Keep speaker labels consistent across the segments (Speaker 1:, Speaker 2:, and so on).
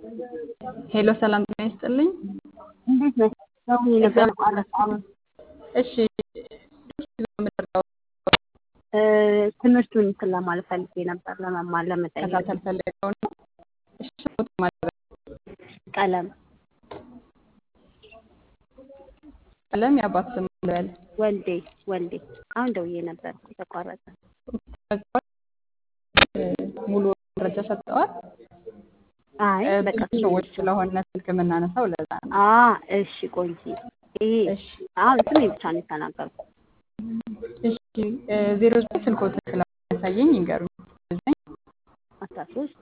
Speaker 1: ሄሎ ሰላም ጤና ይስጥልኝ።
Speaker 2: እንዴት ነሽ? ደውዬ ነበር ማለት ነው።
Speaker 1: እሺ ምንድነው
Speaker 2: እ ትምህርቱን እንትን ለማለት ፈልጌ ነበር ለመማር ለመጠየቅ።
Speaker 1: መከታተል ፈልገው ነው? እሺ ፎቶ ማለት
Speaker 2: ቀለም
Speaker 1: ቀለም የአባት ስም ልበል
Speaker 2: ወልዴ ወልዴ። አሁን ደውዬ ነበር ተቋረጠ።
Speaker 1: እ ሙሉ መረጃ ሰጥተዋል።
Speaker 2: አይ
Speaker 1: እ
Speaker 2: በቃ
Speaker 1: ብዙ ሰዎች ስለሆነ ስልክ የምናነሳው ለዛ ነው።
Speaker 2: አ እሺ ቆንጂ ይሄ
Speaker 1: እሺ
Speaker 2: አሁን ስሜ ብቻ ነው የተናገርኩት።
Speaker 1: እሺ እ ዜሮ ዘጠኝ ስልክዎትን ስለማያሳየኝ ይንገሩኝ። ዘጠኝ
Speaker 2: አስራ ሶስት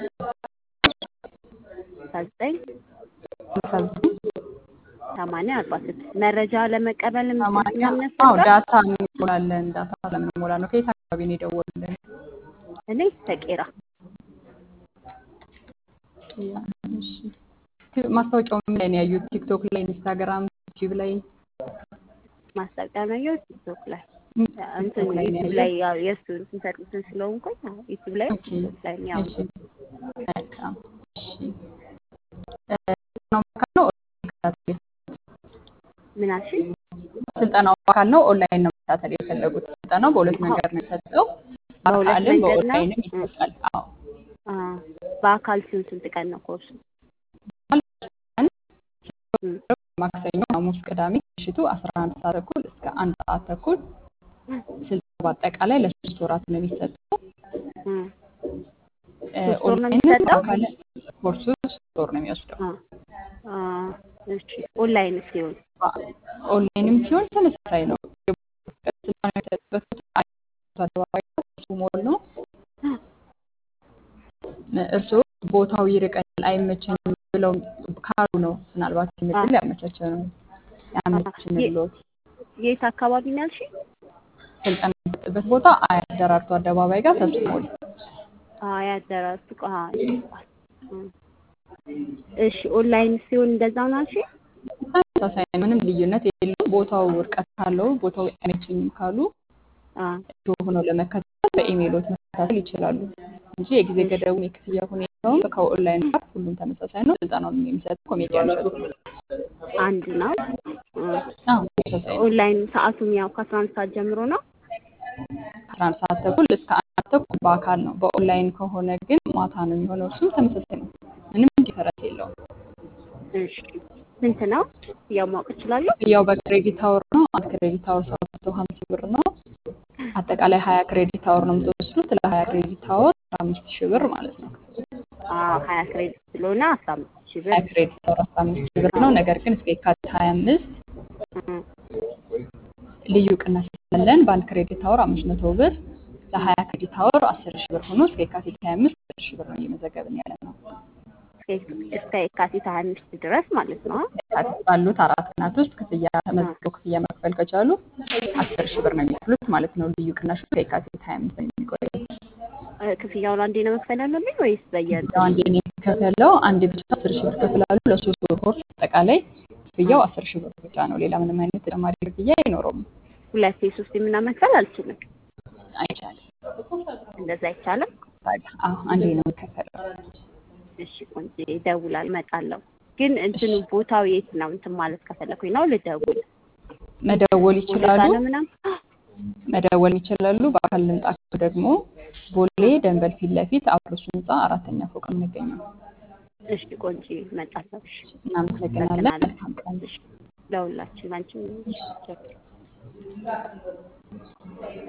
Speaker 2: አስራ ዘጠኝ
Speaker 1: አስራ ዘጠኝ
Speaker 2: ሰማንያ አርባ ስድስት መረጃ ለመቀበል
Speaker 1: ሰማንያ አዎ
Speaker 2: የሚያስፈልጋል።
Speaker 1: ዳታ እንሞላለን። ዳታ ስለምንሞላ ነው። ከየት አካባቢ ነው የደወሉልን?
Speaker 2: እኔ ተቄራ
Speaker 1: እሺ ማስታወቂያው ምን ላይ ነው ያዩት? ቲክቶክ ላይ፣ ኢንስታግራም፣ ዩቲዩብ ላይ
Speaker 2: ማስታወቂያ ነው ያየሁት ቲክቶክ ላይ እንትን
Speaker 1: ቲክቶክ ላይ ነው
Speaker 2: ዩቲዩብ
Speaker 1: ያየሁት?
Speaker 2: ላይ ያው የእሱ እንትን ሰርቪስን ስለሆንኩኝ አዎ፣ ዩቲዩብ ላይ
Speaker 1: ኦኬ
Speaker 2: ቲክቶክ ላይ ነው ያው
Speaker 1: እሺ መልካም እሺ እ ስልጠናው በአካል ነው ኦንላይን መከታተል
Speaker 2: ምን አልሽኝ?
Speaker 1: ስልጠናው በአካል ነው ኦንላይን ነው መከታተል የፈለጉት? ስልጠናው በሁለት መንገድ ነው የሚሰጠው።
Speaker 2: በሁለት
Speaker 1: በአካልም
Speaker 2: መንገድ ነው።
Speaker 1: በኦንላይንም
Speaker 2: እ
Speaker 1: ይሰጣል። አዎ
Speaker 2: አ በአካል ሲሆን ስንት ቀን ነው ኮርሱ? እ
Speaker 1: ማክሰኞ፣ ሐሙስ፣ ቅዳሜ ምሽቱ 11 ሰዓት ተኩል እስከ አንድ ሰዓት ተኩል ስልጠናው በአጠቃላይ ለሶስት ወራት ነው የሚሰጠው።
Speaker 2: እ
Speaker 1: እ
Speaker 2: ሶስት ወር ነው
Speaker 1: ኦንላይንም
Speaker 2: የሚሰጠው?
Speaker 1: በአካል ኮርሱ ሶስት ወር ነው የሚወስደው።
Speaker 2: አ አ እሺ ኦንላይን ሲሆን
Speaker 1: ኦንላይንም ሲሆን ተመሳሳይ ነው። ስልጠና የሚሰጥበት ቦታ አደባባይ እሱ ሞል ነው። እርስዎ ቦታው ይርቀኛል አይመቸኝም ብለው ካሉ ነው ምናልባት ምድል ያመቻቸ ነው ያመችንሎት።
Speaker 2: የት አካባቢ ነው ያልሽኝ?
Speaker 1: ስልጠና የሚሰጥበት ቦታ አያት ደራርቱ አደባባይ ጋር ተስፎ ሞል።
Speaker 2: አያት ደራርቱ አ እሺ ኦንላይን ሲሆን እንደዛው ነው ያልሽኝ?
Speaker 1: ተመሳሳይ ነው፣ ምንም ልዩነት የለውም። ቦታው ርቀት ካለው ቦታው አይመቸኝም ካሉ
Speaker 2: አ
Speaker 1: እርስዎ ሆነው ለመከታተል በኢሜይሎት መከታተል ይችላሉ እንጂ የጊዜ ገደቡን የክፍያ ሁኔታውን ከኦንላይን ጋር ሁሉም ተመሳሳይ ነው። ስልጠናውን የሚሰጠው ኮሜዲያን እሸቱ ነው።
Speaker 2: አንድ ነው። እ
Speaker 1: አዎ ተመሳሳይ ነው።
Speaker 2: ኦንላይን ሰዓቱም ያው ከአስራ አንድ ሰዓት ጀምሮ ነው።
Speaker 1: አስራ አንድ ሰዓት ተኩል እስከ አንድ ሰዓት ተኩል በአካል ነው። በኦንላይን ከሆነ ግን ማታ ነው የሚሆነው። እሱም ተመሳሳይ ነው። ምንም ዲፈረንስ የለውም።
Speaker 2: እሺ ስንት ነው? ያው ማወቅ እችላለሁ?
Speaker 1: ያው በክሬዲት አወር ነው። አንድ ክሬዲት አወር ሰባት መቶ ሀምሳ ብር ነው። አጠቃላይ ሀያ ክሬዲት አወር ነው የምትወስዱት። ለሀያ ክሬዲት አወር አስራ አምስት ሺህ ብር ማለት ነው።
Speaker 2: አዎ ሀያ ክሬዲት ስለሆነ አስራ አምስት ሺህ ብር
Speaker 1: ሀያ ክሬዲት አወር አስራ አምስት ሺህ ብር ነው። ነገር ግን እስከ የካቲት ሀያ አምስት
Speaker 2: እ
Speaker 1: ልዩ ቅናሽ ስላለን በአንድ ክሬዲት አወር አምስት መቶ ብር ለሀያ ክሬዲት አወር አስር ሺህ ብር ሆኖ እስከ የካቲት ሀያ አምስት አስር ሺህ ብር ነው እየመዘገብን ያለ ነው።
Speaker 2: እስከ የካቲት ሀያ አምስት ድረስ ማለት ነው።
Speaker 1: የካቲት ባሉት አራት ቀናት ውስጥ ክፍያ ተመዝግበው ክፍያ መክፈል ከቻሉ አስር ሺህ ብር ነው የሚከፍሉት ማለት ነው። ልዩ ቅናሹ እስከ የካቲት ሀያ አምስት ነው የሚቆየው።
Speaker 2: እ ክፍያውን አንዴ ነው መክፈል ያለብኝ ወይስ በየእንትኑ?
Speaker 1: ያው አንዴ ነው የሚከፈለው። አንዴ ብቻ አስር ሺህ ብር ከፍላሉ። ለሶስት ወር ኮርስ አጠቃላይ ክፍያው አስር ሺህ ብር ብቻ ነው። ሌላ ምንም አይነት ተጨማሪ ክፍያ አይኖረውም።
Speaker 2: ሁለቴ ሶስቴ ምናምን መክፈል አልችልም።
Speaker 1: አይቻልም።
Speaker 2: እንደዛ አይቻልም።
Speaker 1: አዎ አንዴ ነው የሚከፈለው።
Speaker 2: እሺ ቆንጆ ይደውላል፣ እመጣለሁ። ግን እንትኑ ቦታው የት ነው? እንትን ማለት ከፈለኩኝ ነው ልደውል።
Speaker 1: መደወል ይችላሉ።
Speaker 2: ቦሌ ጋር ነው ምናምን?
Speaker 1: መደወል ይችላሉ። በአካል ልምጣ ካሉ ደግሞ ቦሌ ደንበል ፊት ለፊት አብሮስ ህንፃ አራተኛ ፎቅ ነው የሚገኘው።
Speaker 2: እሺ ቆንጆ እመጣለሁ። እሺ
Speaker 1: እናመሰግናለን።
Speaker 2: አመሰግናለሁ።
Speaker 1: መልካም ቀን።
Speaker 2: እሺ ለሁላችን አንቺም